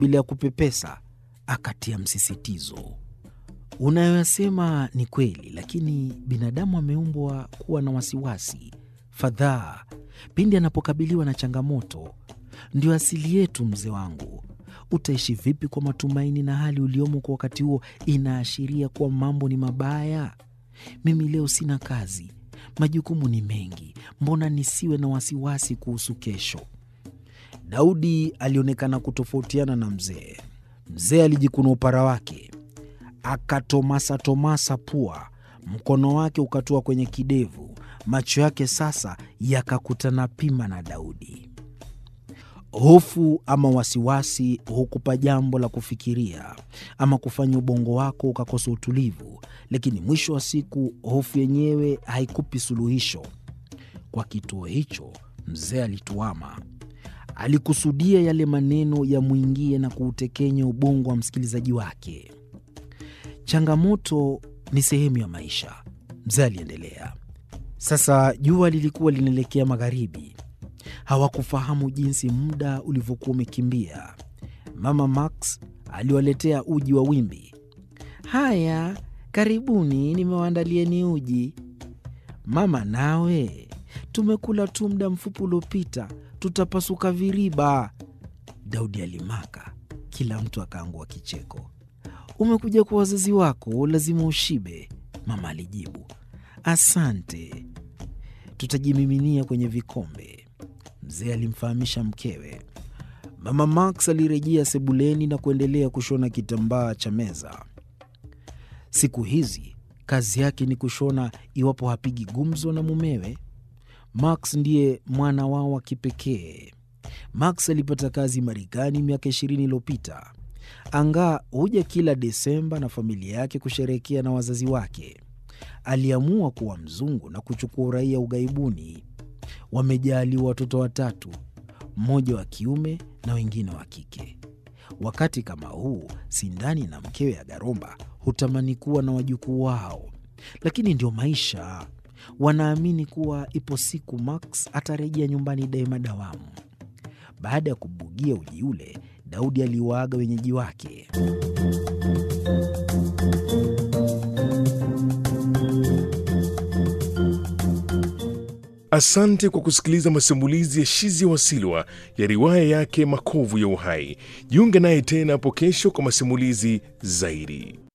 bila ya kupepesa, akatia msisitizo. Unayoyasema ni kweli, lakini binadamu ameumbwa kuwa na wasiwasi, fadhaa pindi anapokabiliwa na changamoto. Ndio asili yetu, mzee wangu. Utaishi vipi kwa matumaini na hali uliomo kwa wakati huo inaashiria kuwa mambo ni mabaya? Mimi leo sina kazi, majukumu ni mengi, mbona nisiwe na wasiwasi kuhusu kesho? Daudi alionekana kutofautiana na mzee. Mzee alijikuna upara wake, akatomasatomasa pua, mkono wake ukatua kwenye kidevu, macho yake sasa yakakutana pima na Daudi. Hofu ama wasiwasi hukupa jambo la kufikiria ama kufanya ubongo wako ukakosa utulivu, lakini mwisho wa siku hofu yenyewe haikupi suluhisho. Kwa kituo hicho mzee alituama. Alikusudia yale maneno yamwingie na kuutekenya ubongo wa msikilizaji wake. Changamoto ni sehemu ya maisha, mzee aliendelea. Sasa jua lilikuwa linaelekea magharibi. Hawakufahamu jinsi muda ulivyokuwa umekimbia. Mama Max aliwaletea uji wa wimbi. Haya, karibuni, nimewaandalieni uji. Mama nawe, tumekula tu muda mfupi uliopita, tutapasuka viriba. Daudi alimaka, kila mtu akaangua kicheko. Umekuja kwa wazazi wako, lazima ushibe, mama alijibu. Asante, tutajimiminia kwenye vikombe, mzee alimfahamisha mkewe. Mama Max alirejea sebuleni na kuendelea kushona kitambaa cha meza. Siku hizi kazi yake ni kushona, iwapo hapigi gumzo na mumewe. Max ndiye mwana wao wa kipekee. Max alipata kazi Marekani miaka ishirini iliyopita. Angaa huja kila Desemba na familia yake kusherehekea na wazazi wake. Aliamua kuwa mzungu na kuchukua uraia ughaibuni. Wamejaaliwa watoto watatu, mmoja wa kiume na wengine wa kike. Wakati kama huu, Sindani na mkewe Agaromba hutamani kuwa na wajukuu wao, lakini ndio maisha. Wanaamini kuwa ipo siku Max atarejea nyumbani daima dawamu. Baada ya kubugia uji ule, Daudi aliwaaga wenyeji wake. Asante kwa kusikiliza masimulizi ya Shizia Wasilwa ya riwaya yake Makovu ya Uhai. Jiunge naye tena hapo kesho kwa masimulizi zaidi.